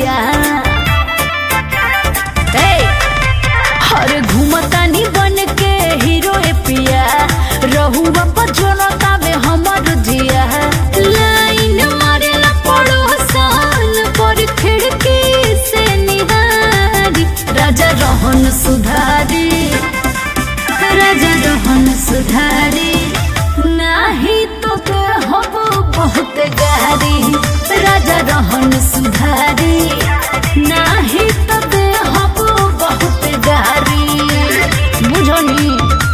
जिया ए, हर घूमतानी बन के हीरो ए पिया रहुआ पर जोनता में हमर जिया लाइन मारेला पड़ोसन पर खिड़की से निहारी राजा रोहन सुधारी राजा रोहन सुधारी नाही तो के हब बहुत गारी राजा रोहन सुधारी नाही तो के हब बहुत गारी बुझनी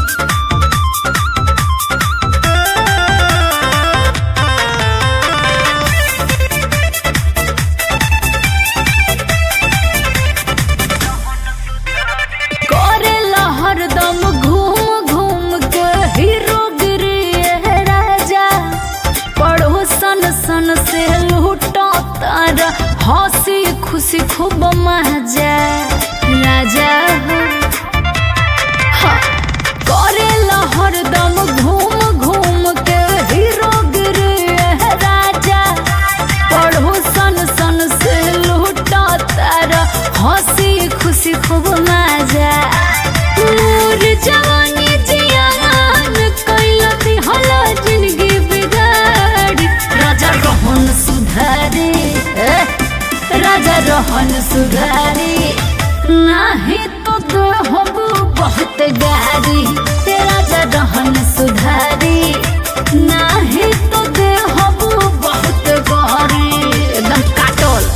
करेला हरदम घूम घूम के हीरो गिरी है राजा पड़ोसन सन से लूटो तारा हंसी खुशी खूब मजा राजा हो हाँ। करेला हरदम घूम घूम के हीरो गिरी है राजा पड़ोसन सन से लूटा तारा हंसी खुशी खूब मजा मोर जवानी जियान कैला दिहला जिंदगी बिगाड़ी राजा रोहन सुधारी ए, राजा रोहन सुधारी नाही तो देहब बहुत गारी ए, राजा रोहन सुधारी नाही तो देहब बहुत गारी एकदम काटल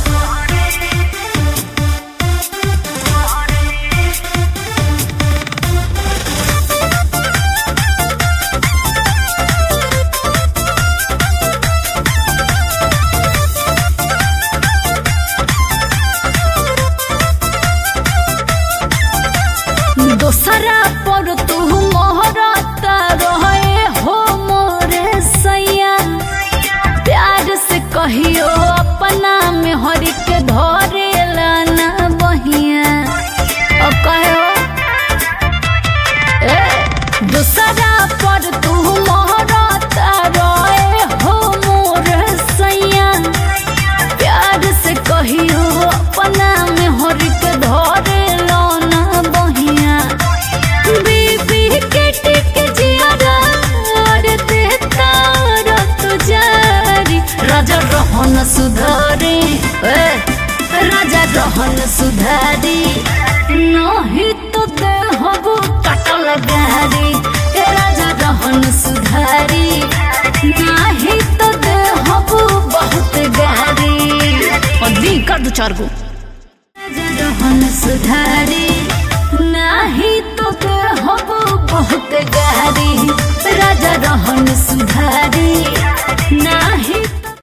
दोसरा पर तू मोहरता रहे हो मोरे सैया प्यार से कहियो अपना में हरि के धरे लाना बहिया अब कहो ए दोसरा पर तू मोहरता रहे हो मोरे सैया प्यार से कहियो अपना में हरि के धरे लाना बहिया बीबी के टिक जियारा और देता रत जारी राजा रोहन सुधारी ए, राजा रोहन सुधारी नहीं तो देहब कटल गारी ए, राजा रोहन सुधारी नहीं तो देहब बहुत गारी और दी कर दो चार गो रहन सुधारी नाही तो के हब बहुत गारी राजा रहन सुधारी नाही